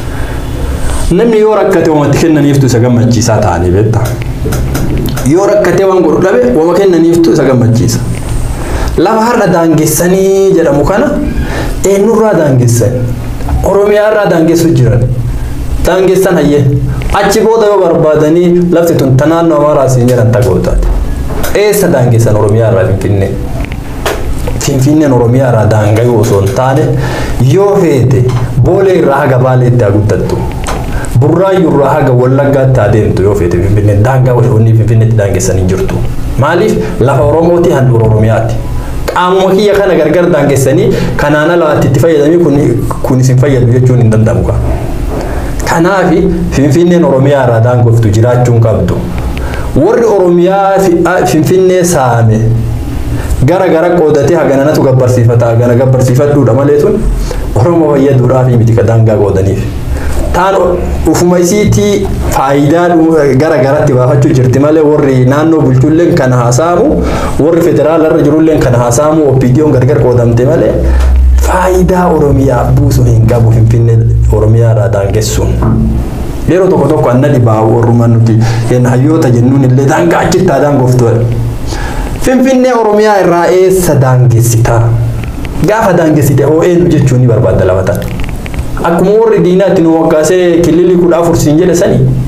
Namni yoo rakkate uumatti kennaniiftu isa gammachiisaa ta'anii beekta. Yoo rakkatee waan godhu dhabe uuma kennaniiftu isa gammachiisa. Lafa har'a daangessanii jedhamu kana eenyurraa daangessanii? Oromiyaa irraa daangessu jiran. Daangessan hayyee. Achi booda yoo barbaadanii lafti tun ta naannoo Amaaraa siin jedhan tagootaati. Eessa daangessan Oromiyaa irraa Finfinnee? Finfinneen Oromiyaa irraa daangayuu osoo hin taane yoo feete boolee irraa haga baaleetti haa guddattu. Burraayyuu irraa haga wallaggaatti haa deemtu yoo feete Finfinneen daangaa wanni Finfinneetti daangessan hin jirtu. Maaliif lafa Oromooti handhuura Oromiyaati. qaamuma kiyya kana gargar daangessanii kanaan alaatti itti fayyadamii kun isin fayyadu jechuun hin danda'amu. Kanaaf Finfinneen Oromiyaa irraa daangoftu jiraachuun qabdu. Warri Oromiyaa Finfinnee saame gara gara qoodatee hagananatu gabbarsiifata hagana gabbarsiifadhuudha malee tun Oromoo fayyaduudhaaf miti daangaa qoodaniif. Taan ufuma isiitii faayidaa gara garatti baafachuu jirti malee warri naannoo bulchulleen kana haasa'amu warri federaalarra jirulleen kana haasa'amu OPDO'n gargar qoodamte malee faayidaa Oromiyaa buusu hin qabu Finfinnee Oromiyaa irraa daangessuun. Yeroo tokko tokko anna dhibaa warrumaan nuti hayyoota jennuun illee daangaa achitti haa daangoftuudha. Finfinnee Oromiyaa irraa eessa daangessita? Gaafa daangessite hoo eenyu jechuun ni barbaadda lafa tana. Akkuma warri diinaatti nu waggaasee kililii kudha afur siin jedhe sani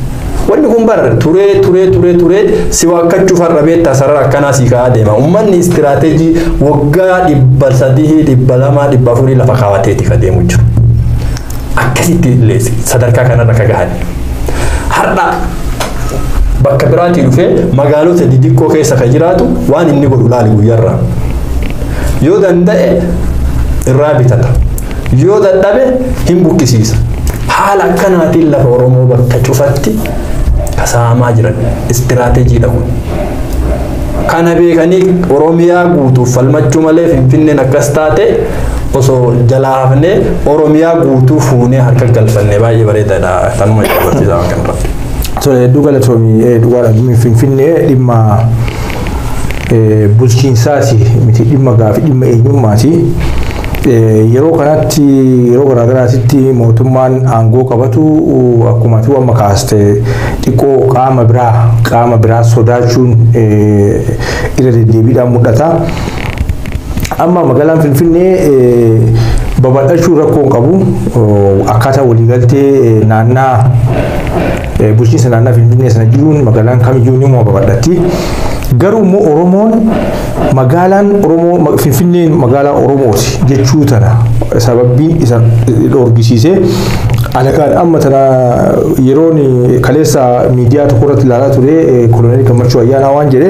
wanni kun bar turee turee turee turee si waakkachuuf har'a beektaa sarara akkanaa si ka'aa deema ummanni istiraateejii waggaa dhibba sadii dhibba lamaa dhibba afurii lafa kaawwateeti ka deemu jiru akkasitti illee sadarkaa kanarra ka gahan har'a bakka biraatii dhufee magaalota didiqqoo keessa ka jiraatu waan inni godhu laali guyyarraa yoo danda'e irraa bitata yoo dadhabe hin buqqisiisa haala akkanaatiin lafa oromoo bakka cufatti kasaamaa jiran istiraateejiidha kun kana beekanii oromiyaa guutuuf falmachuu malee finfinneen akkas taate osoo jalaa hafnee oromiyaa guutuu fuunee harka galfanne baay'ee bareedaadha tanuma barsiisaa kanarratti. Tole hedduu galatoomii dhugaadha finfinnee dhimma bulchiinsaati miti dhimma gaafii dhimma eenyummaati. Yeroo kanatti yeroo garaagaraatitti mootummaan aangoo qabatu akkuma ati amma kaaste xiqqoo qaama biraa qaama biraa sodaachuun irra deddeebiidhaan mul'ata. Amma magaalaan Finfinnee babal'achuu rakkoo hin qabu akkaataa waliigaltee naannaa bulchiinsa naannaa Finfinnee sana jiruun magaalaan kamiyyuu ni babal'atti. Garuu immoo Oromoon magaalaan Oromoo Finfinneen magaalaa Oromooti jechuu tana sababbiin isa dhorgisiisee alagaan amma tana yeroon kaleessa miidiyaa tokko irratti ilaalaa ture koloneel Gammachuu Ayyaanaa waan jedhe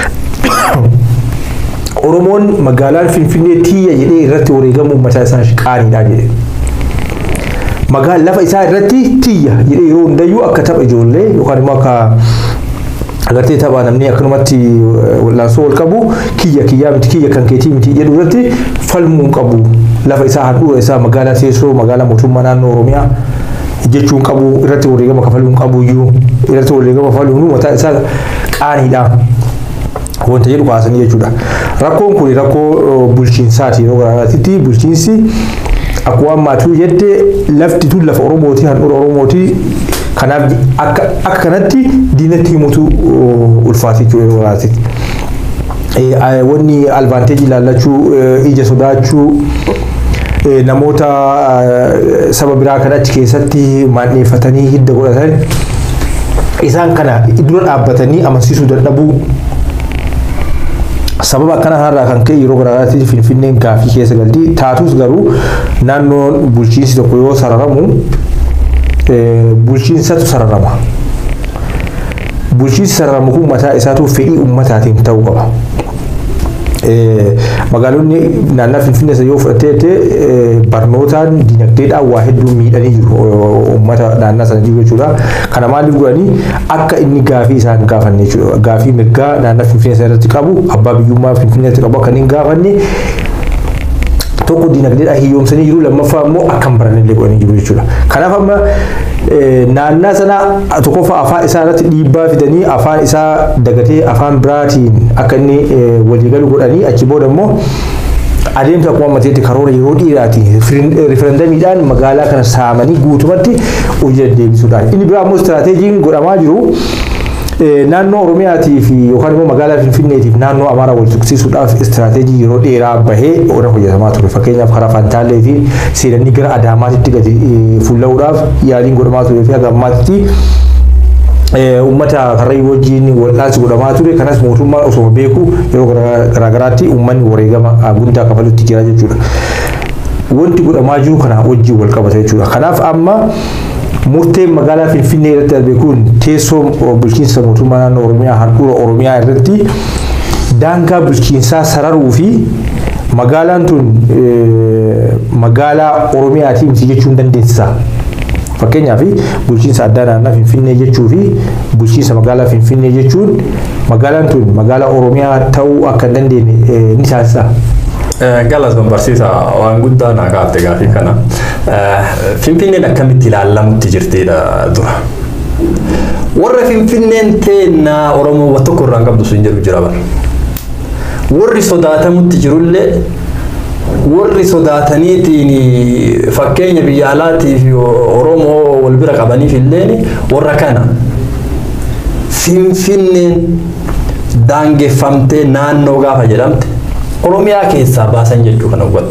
Oromoon magaalaan Finfinnee tiyya jedhee irratti wareegamuu mataa isaa qaaniidha jedhe. Magaan lafa isaa irratti tiyya jedhee yeroo hundayyuu akka tapha ijoollee yookaan immoo akka agartee taphaa namni akkanumatti wal'aansoo wal qabu kiyya kiyyaa miti kiyya kan keetii miti jedhu irratti falmuu qabu lafa isaa handhuura isaa magaalaa teessoo magaalaa mootummaa naannoo Oromiyaa jechuun qabu irratti wareegama kafaluun qabu iyyuu irratti wareegama kafaluun mataa isaa qaaniidha. wanta jedhu kaasanii jechuudha. Rakkoon kun rakkoo bulchiinsaati yeroo garaagaraatti bulchiinsi akkuma ammaatuu jette lafti tun lafa Oromooti handhuura Oromooti kanaaf akka akka kanatti diinatti himutu ulfaate jechuudha yeroo garaagaraatti. Wanni alvaanteejii ilaallachuu ija sodaachuu namoota saba biraa kan achi keessatti maanneeffatanii hidda godhatan isaan kana dura dhaabbatanii amansiisuu dadhabuu sababa akkana kanarraa kan ka'e yeroo garaagaraatti finfinneen gaafii keessa galti taatus garuu naannoon bulchiinsi tokko yoo sararamu bulchiinsatu sararama bulchiinsi sararamu kun mataa isaatu fedhii ummataatiin ta'uu qaba. magaalonni naannaa finfinnee yoo fudhattee barnootaan dinagdeedhaan waa hedduu miidhanii jiru uummata naannaa sana jiru jechuudha. Kana maaliif godhanii akka inni gaafii isaan gaafanne jechuudha. Gaafii mirgaa naannaa finfinnee sana irratti qabu abbaa biyyummaa finfinnee irratti qabu akka inni hin gaafanne tokko dinagdeedhaan hiyyoomsanii jiru lammaffaa immoo akka hin baranne illee godhanii jiru jechuudha. Kanaaf amma naannaa sana tokkoffaa afaan isaa irratti dhiibbaa fidanii afaan isaa dagatee afaan biraatiin akka inni waliigalu godhanii achi booda immoo adeemsa akkuma ammateetti karoora yeroo dhiiraati riferendamiidhaan magaalaa kana saamanii guutumatti hojii deddeebisuudhaan. Inni biraa immoo istiraateejiin godhamaa jiru naannoo Oromiyaatii fi yookaan immoo magaalaa Finfinneetiif naannoo Amaaraa wal tuqsiisuudhaaf istiraateejii yeroo dheeraa bahee irra hojjetamaa ture. Fakkeenyaaf karaa Fantaalleetiin seenanii gara Adaamaatitti gadi fuulla'uudhaaf yaaliin godhamaa ture fi haga ammaatti uummata karrayyuu wajjin wal'aansi godhamaa ture kanas mootummaan osoo beeku yeroo garaagaraatti uummanni wareegama guddaa kafalutti jira jechuudha. Wanti godhamaa jiru kana wajjin wal qabata jechuudha. Kanaaf amma murteen magaalaa Finfinnee irratti darbe kun teessoo bulchiinsa mootummaa naannoo Oromiyaa handhuura Oromiyaa irratti daangaa bulchiinsaa sararuu fi magaalaan tun magaalaa Oromiyaati miti jechuun dandeessisa. Fakkeenyaaf bulchiinsa addaa naannaa Finfinnee jechuu fi bulchiinsa magaalaa Finfinnee jechuun magaalaan tun magaalaa Oromiyaa ta'uu akka hin dandeenye ni taasisa. Galatoon barsiisa waan guddaa naa kaafte gaafii kana. Finfinneen akkamitti ilaallamutti jirtidha dura. Warra Finfinneen teennaa Oromoo tokko irraa hin qabdu sun jedhu jira bara. Warri sodaatamutti jirullee warri sodaataniitiin fakkeenya biyya alaatii fi Oromoo wal bira qabaniif illee warra kana. Finfinneen daangeffamtee naannoo gaafa jedhamte Oromiyaa keessaa baasan jechuu kana hubatu.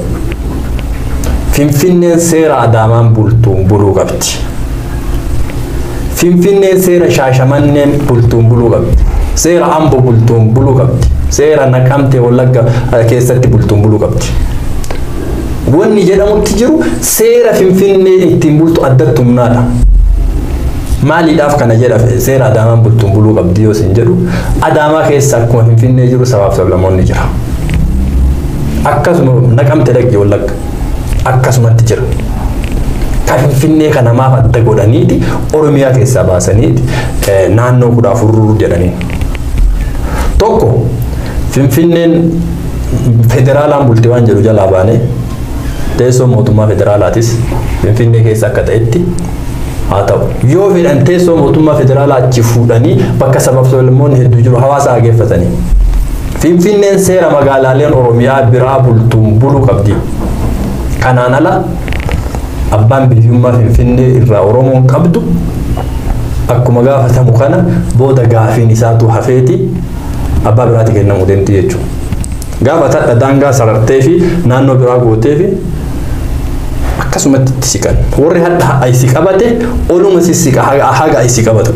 Finfinneen seera adaamaan bultuun buluu qabdi. Finfinneen seera shaashamanneen bultuun buluu qabdi. Seera amboo bultuun buluu qabdi. Seera naqamtee wallagga keessatti bultuun buluu qabdi. Wanni jedhamutti jiru seera finfinnee ittiin bultu addatti humnaadha. Maaliidhaaf kana jedha seera adaamaan bultuun buluu qabdi yoo isin jedhu adaamaa keessa akkuma finfinnee jiru sabaaf sablamoonni jira. Akkasuma naqamte dhaqee wallagga akkasumatti jira. Kan finfinnee kana maaf adda godhaniiti Oromiyaa keessaa baasaniiti naannoo kudha afur jedhanii. Tokko finfinneen federaalaan bulti waan jedhu jalaa baanee teessoo mootummaa federaalaatis finfinnee keessa akka ta'etti haa ta'u yoo fedhan teessoo mootummaa federaalaa achi fuudhanii bakka sabaaf sablammoonni hedduu jiru hawaasa hageeffatanii finfinneen seera magaalaaleen oromiyaa biraa bultuun buluu qabdi kanaan ala abbaan biyyummaa finfinnee irraa oromoon qabdu akkuma gaafatamu kana booda gaafiin isaatu hafeeti abbaa biraatti kennamuu deemti jechuudha. Gaafa tadha daangaa sarartee fi naannoo biraa gootee fi akkasumatti itti siqan. Warri hadha ayisi qabate oluma sissiqa haga ayisi qabatu.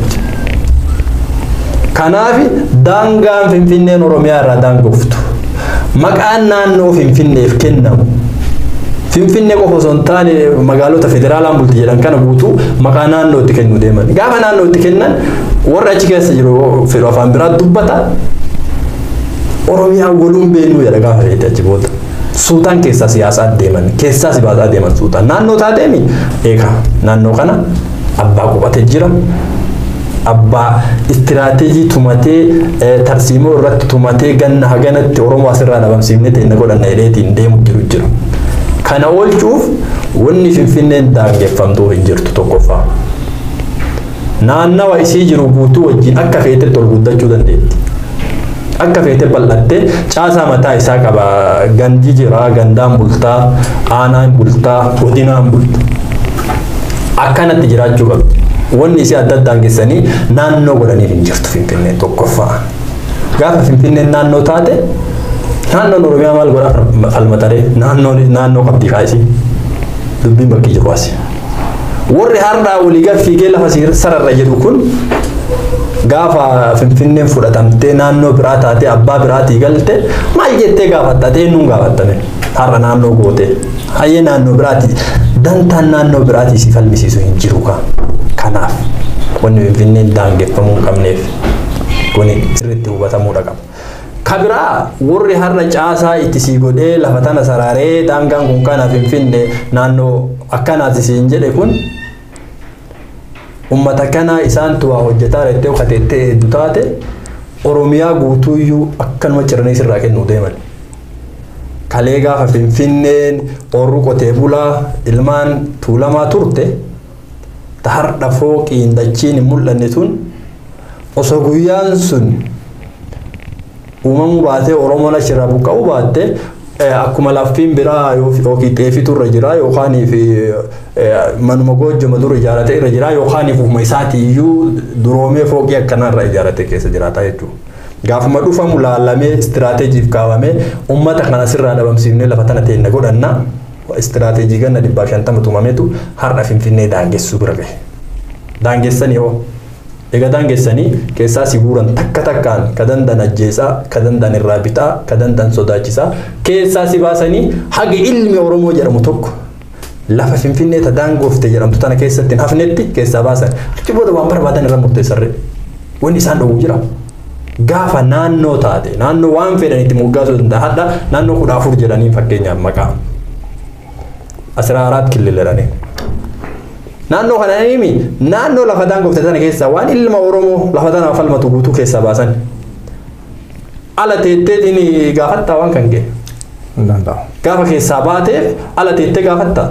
Kanaaf daangaan Finfinneen Oromiyaa irraa daangoftu. Maqaan naannoo Finfinneef kennamu. Finfinnee qofa osoo hin taane magaalota federaalaan bulti jedhan kana guutuu maqaa naannootti kennuu deeman. Gaafa naannootti kennan warri achi keessa jiru fedhu afaan biraa dubbata. Oromiyaa waluun beennuu jedha gaafa feete achi booda. Suutaan keessaa siyaasaa deeman keessaa si baasaa deeman suutaan naannoo taateemi eega naannoo kana abbaa qubatee jira. Abbaa istiraateejii tumatee tarsiimoo irratti tumatee ganna haganatti Oromoo asirraa dhabamsiifnee ta'e godhanna jedheetiin deemu jiru jira. Kana oolchuuf wanni Finfinneen daangeffamtuu hin jirtu tokkoffaa. Naannawa isii jiru guutuu wajjin akka feetetti ol guddachuu dandeetti. akka feete bal'attee caasaa mataa isaa qaba gandi jira gandaan bultaa aanaan bultaa godinaan bulta akkanatti jiraachuu qabdi wanni isii adda addaan geessanii naannoo godhaniif hin jirtu finfinnee tokkoffaa gaafa finfinneen naannoo taate naannoon oromiyaa maal godhaa falmataree naannoo naannoo qabdi kaasii dubbiin bakki jiru asi warri har'aa waliigal fiigee lafa sararra jedhu kun gaafa finfinneen fudhatamtee naannoo biraa taatee abbaa biraatii galte maal jettee gaafattatee nuun gaafattame har'a naannoo goote hayyee naannoo biraati dantaan naannoo biraatii si falmisiisu hin jiru ka kanaaf wanni finfinneen daangeffamuu hin qabneef kuni sirriitti hubatamuudha qaba. Kabiraa warri har'a caasaa itti sii godhee lafa tana saraaree daangaan kun kana finfinnee naannoo akkanaati siin jedhe kun ummata kana isaantu waa hojjetaa reettee ukateettee hedduu taate oromiyaa guutuuyyuu akkanuma ciranii sirraa kennuu deeman. Kalee gaafa finfinneen orru qotee bulaa ilmaan tuulamaa turte ta har'a fooqiin dachiin hin mul'anne tun osoo guyyaan sun uumamuu baatee oromoon achirraa buqqa'uu baatte akkuma laffiin biraa yookiin xeefitu irra jira yookaan manuma goojjoma dur ijaarate irra jira yookaan ufuma isaati iyyuu duroomee fooqii akkanarra ijaarate keessa jiraata jechuudha. Gaafuma dhufamu laalamee istiraateejiif kaawamee uummata kana sirraa dhabamsiifnee lafa tana teenna godhanna istiraateejii ganna dhibbaa shantama tumametu har'a finfinnee daangessuu bira gahe. Daangessanii hoo? Egaa daangessanii keessaa si guuran takka takkaan ka dandan ajjeesaa, ka dandan irraa bitaa, ka dandan sodaachisaa keessaa si baasanii haga ilmi Oromoo jedhamu tokko lafa finfinnee ta daangoofte jedhamtu tana keessatti hin hafnetti keessaa baasan achi booda waan barbaadan irra murteessarre wanni isaan dhowwu jira. Gaafa naannoo taate naannoo waan fedhan itti moggaasuu danda'a hadha naannoo kudha afur jedhanii fakkeenyaaf maqaa asirraa araat killiladhanii. Naannoo kana himi naannoo lafa daangoofte tana keessaa waan ilma Oromoo lafa tanaaf falmatu guutuu keessaa baasan. Ala teetteetiin gaafattaa waan kan ga'e. Gaafa keessaa baateef ala teettee gaafattaa.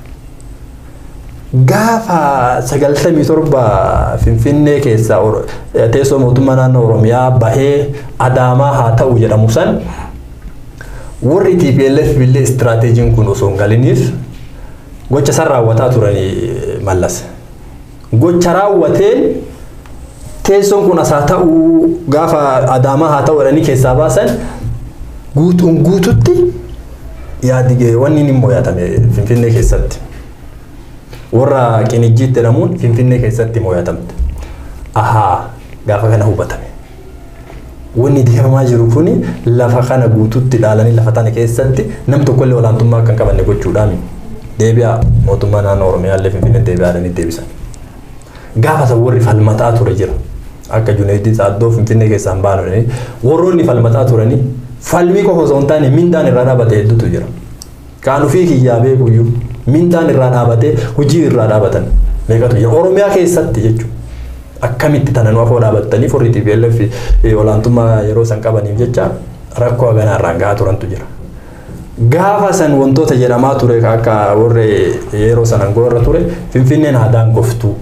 Gaafa sagaltamii torba Finfinnee keessaa teessoo mootummaa naannoo Oromiyaa bahee Adaamaa haa ta'u jedhamu san warri TPLF billee istiraateejiin kun osoo hin galiniif gocha san raawwataa turanii mallas. Gocha raawwateen teessoon kun as haa ta'u gaafa Adaamaa haa ta'u jedhanii keessaa baasan guutuun guututti yaadi wanni inni mo'atame Finfinnee keessatti. warra qinijjiitti jedhamuun finfinnee keessatti mo'atamte. ahaa gaafa kana hubatame. Wanni deemamaa jiru kun lafa kana guutuutti dhaalanii lafa tana keessatti nam tokkollee olaantummaa akka hin qabanne gochuudhaan deebi'a mootummaa naannoo Oromiyaa illee Finfinnee deebi'aadhanii deebisan. Gaafa san warri falmataa ture jira. Akka Junaayidii Saaddoo Finfinnee keessaan baananii warroonni falmataa turanii falmii qofa osoo hin taane mindaan irraa dhaabate hedduutu jira. Kaan ofii kiyyaa beekuyyuu mindaan irraa dhaabatee hojii irraa dhaabatan meeqatu jira. Oromiyaa keessatti jechuudha. Akkamitti tana nu afoo dhaabattanii forrii TPLF olaantummaa yeroo san qabaniif jecha rakkoo haganaa irraan gahaa turantu jira. Gaafa san wantoota jedhamaa ture akka warri yeroo san aangoo irra ture Finfinneen haadaan goftuu.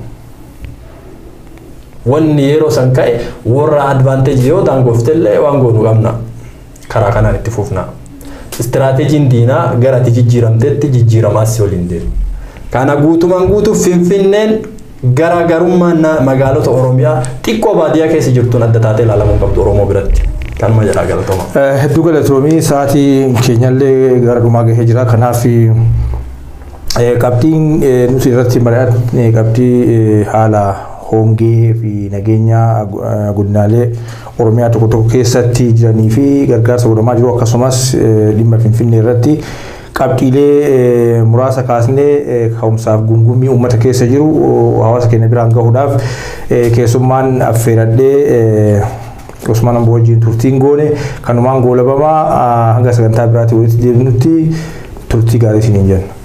Wanni yeroo san ka'e warra advaanteejii yoo ta'an goftellee waan goonu qabna. Karaa kanaan itti fufna. Istiraateejiin diinaa gara ati jijjiiramteetti jijjiiramaas si waliin deemu. Kana guutumaan guutuuf Finfinneen garaagarummaan magaalota Oromiyaa xiqqoo baadiyyaa keessa jirtuun adda taatee ilaalamuu qabdu Oromoo biratti. Kanuma jedhaa galatoma. Hedduu galatoomii sa'aatii keenyallee gara dhumaa gahee jira. Kanaaf qabxiin nuti irratti mari'atne qabxii haala hongee fi nageenya godinaalee Oromiyaa tokko tokko keessatti jiranii fi gargaarsa godhamaa jiru akkasumas dhimma Finfinnee irratti qabxiilee muraasa kaasnee ka'umsaaf gungummii uummata keessa jiru hawaasa keenya biraan gahuudhaaf keessummaan affeeradhee Usmaan Amboo wajjin turtiin goone kanumaan goolabamaa hanga sagantaa biraatti walitti deebinutti turtii gaarii isiniin jenna.